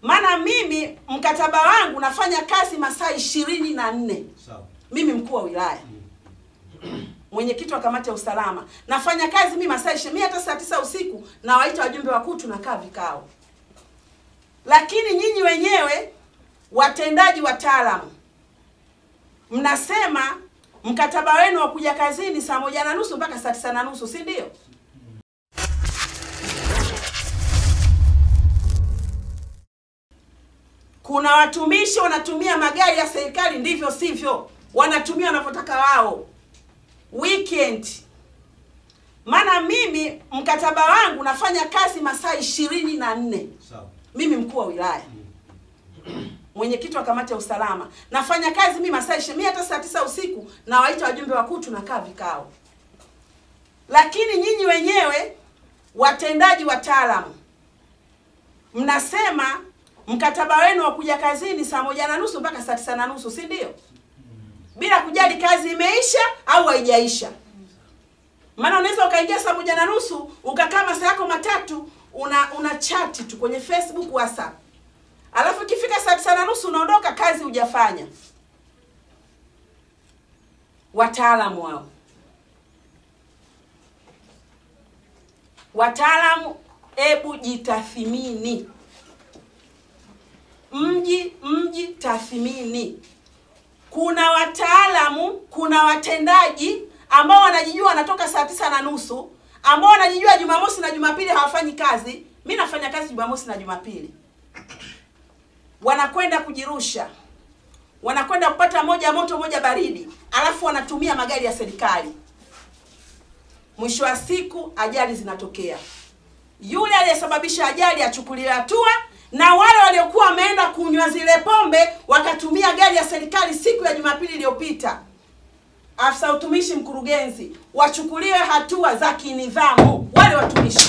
maana mimi mkataba wangu nafanya kazi masaa ishirini na nne Sawa. mimi mkuu wa wilaya mwenyekiti wa kamati ya usalama nafanya kazi mimi masaa ishirini hata saa tisa usiku nawaita wajumbe wakuu tunakaa vikao lakini nyinyi wenyewe watendaji wataalamu mnasema mkataba wenu wa kuja kazini saa moja na nusu mpaka saa tisa na nusu si ndio kuna watumishi wanatumia magari ya serikali ndivyo sivyo wanatumia wanavyotaka wao weekend maana mimi mkataba wangu nafanya kazi masaa ishirini na nne Sawa. mimi mkuu wa wilaya mwenyekiti wa kamati ya usalama nafanya kazi mimi masaa ishirini hata saa tisa usiku nawaita wajumbe wakuu tunakaa vikao lakini nyinyi wenyewe watendaji wataalamu mnasema mkataba wenu wa kuja kazini saa moja na nusu mpaka saa tisa na nusu si ndio bila kujali kazi imeisha au haijaisha maana unaweza ukaingia saa moja na nusu ukakaa masaa yako matatu una una chati tu kwenye facebook whatsapp alafu ikifika saa tisa na nusu unaondoka kazi hujafanya wataalamu wao wataalamu hebu jitathimini mji mji tathmini kuna wataalamu kuna watendaji ambao wanajijua wanatoka saa tisa na nusu ambao wanajijua jumamosi na jumapili hawafanyi kazi mi nafanya kazi jumamosi na jumapili wanakwenda kujirusha wanakwenda kupata moja moto moja baridi alafu wanatumia magari ya serikali mwisho wa siku ajali zinatokea yule aliyesababisha ajali achukuliwe hatua na wale waliokuwa wameenda kunywa zile pombe wakatumia gari ya serikali siku ya jumapili iliyopita afisa utumishi mkurugenzi wachukuliwe hatua za kinidhamu wale watumishi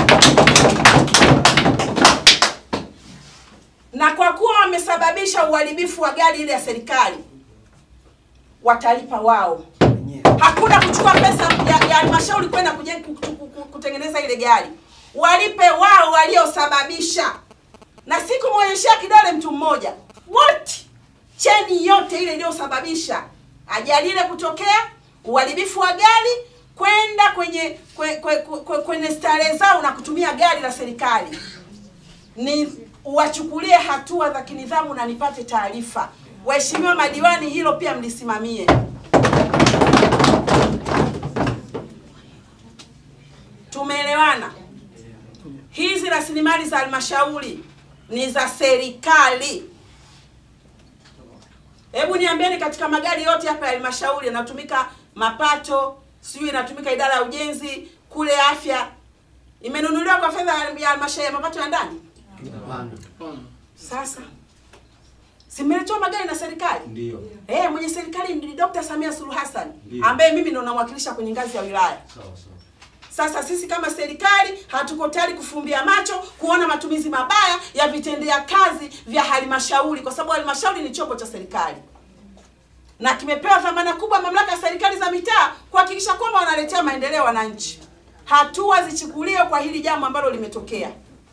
na kwa kuwa wamesababisha uharibifu wa gari ile ya serikali watalipa wao hakuna kuchukua pesa ya ya halmashauri kwenda kuje- ku- ku- ku- kutengeneza ile gari walipe wao waliosababisha na sikumwonyeshea kidole mtu mmoja wote cheni yote ile iliyosababisha ajali ile kutokea uharibifu wa gari kwenda kwenye kwe, kwe, kwe, kwenye starehe zao na kutumia gari la serikali ni wachukulie hatua za kinidhamu na nipate taarifa waheshimiwa madiwani hilo pia mlisimamie tumeelewana hizi rasilimali za halmashauri ni za serikali hebu niambieni katika magari yote hapa ya halmashauri yanatumika mapato sijui inatumika idara ya ujenzi kule afya imenunuliwa kwa fedha ya halmashauri ya mapato ya ndani sasa simeletewa magari na serikali Ndio. Eh, mwenye serikali ni Dr. Samia Suluhu Hassan Ndiyo. ambaye mimi ndo namwakilisha kwenye ngazi ya wilaya. Sawa sawa. Sasa sisi kama serikali hatuko tayari kufumbia macho kuona matumizi mabaya ya vitendea kazi vya halmashauri, kwa sababu halmashauri ni chombo cha serikali na kimepewa dhamana kubwa mamlaka ya serikali za mitaa kuhakikisha kwamba wanaletea maendeleo wananchi. Hatua zichukuliwe kwa hili jambo ambalo limetokea.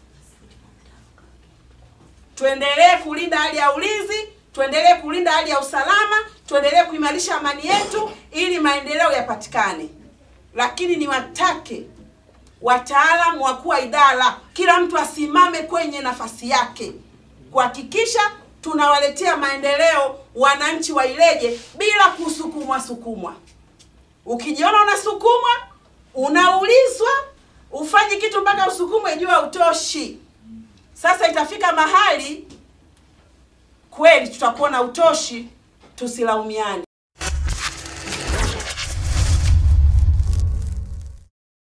Tuendelee kulinda hali ya ulinzi, tuendelee kulinda hali ya usalama, tuendelee kuimarisha amani yetu ili maendeleo yapatikane. Lakini niwatake wataalamu wakuu wa idara, kila mtu asimame kwenye nafasi yake kuhakikisha tunawaletea maendeleo wananchi wa Ileje bila kusukumwa sukumwa. Ukijiona unasukumwa, unaulizwa, ufanye kitu mpaka usukumwe, jua utoshi. Sasa itafika mahali kweli tutakuwa na utoshi, tusilaumiane.